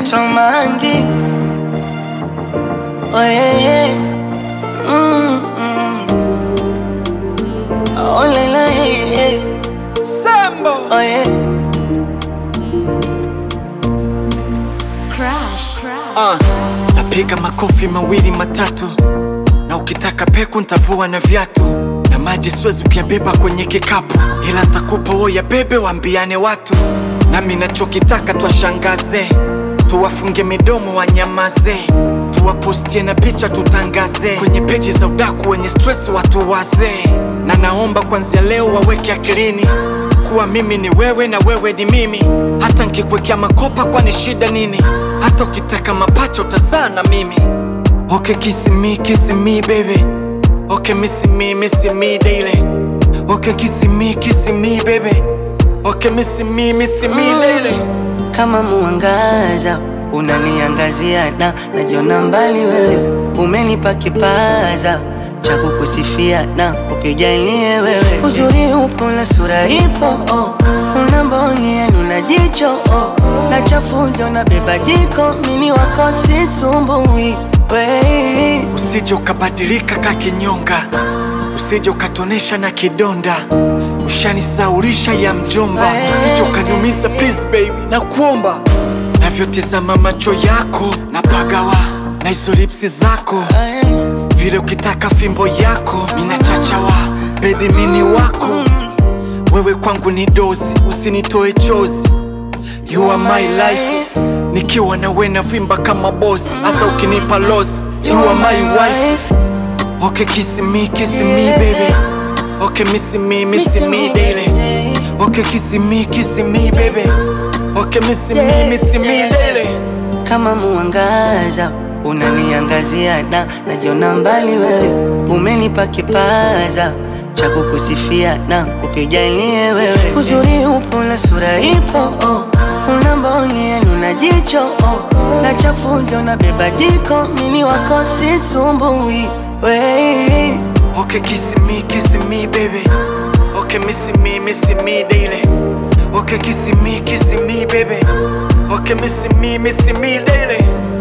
naitwa Mangi. Oh yeah, yeah. Mm, mm. Oh la la, yeah, yeah. Sambo Oh yeah. Crush. uh, tapiga makofi mawili matatu, na ukitaka peku ntavua na viatu na maji siwezi kuyabeba kwenye kikapu, ila ntakupa wo ya bebe, waambiane watu nami nachokitaka twashangaze, tuwafunge midomo wanyamaze, tuwapostie na picha tutangaze kwenye peji za udaku wenye stress watu wazee, na naomba kwanzia leo waweke akilini kuwa mimi ni wewe na wewe ni mimi, hata nkikwekea makopa, kwani shida nini? Hata ukitaka mapacha utazaa na mimi. Okay, kiss me, kiss me baby. Okay, miss me, miss me daily. Okay, kiss me, kiss me baby. Okay, miss me, miss me daily. Kama muangaza unaniangazia na najiona mbali wewe, umenipa kipaza cha kukusifia na kupigania wewe. Uzuri upo na sura ipo, oh. una mboni yenu na jicho oh. na chafujo na beba jiko, mini wako sisumbui we Usije ukabadilika ka kinyonga, usije ukatonesha na kidonda, ushanisaurisha ya mjomba. Usije ukaniumiza please baby, na kuomba navyotizama macho yako na pagawa na hizo lipsi zako, vile ukitaka fimbo yako mina chachawa baby, mini wako wewe kwangu ni dozi, usinitoe chozi. You are my life, nikiwa na we navimba kama bosi, hata ukinipa loss. You are my wife. Okay, kiss me, kiss me baby. Okay, miss me, miss me daily. Okay, kiss me, kiss me baby. Okay, miss me, miss me daily. kama muangaza unaniangazia na najiona mbali wewe, umenipa kipaza cha kukusifia na kupigania wewe. Uzuri upo na sura ipo, oh. una mboni yenu na jicho oh. na chafujo na beba jiko, mini wako sisumbui we Okay, kiss me, kiss me baby. Okay, miss me, miss me daily. Okay, kiss me, kiss me baby. Okay, miss me, miss me daily.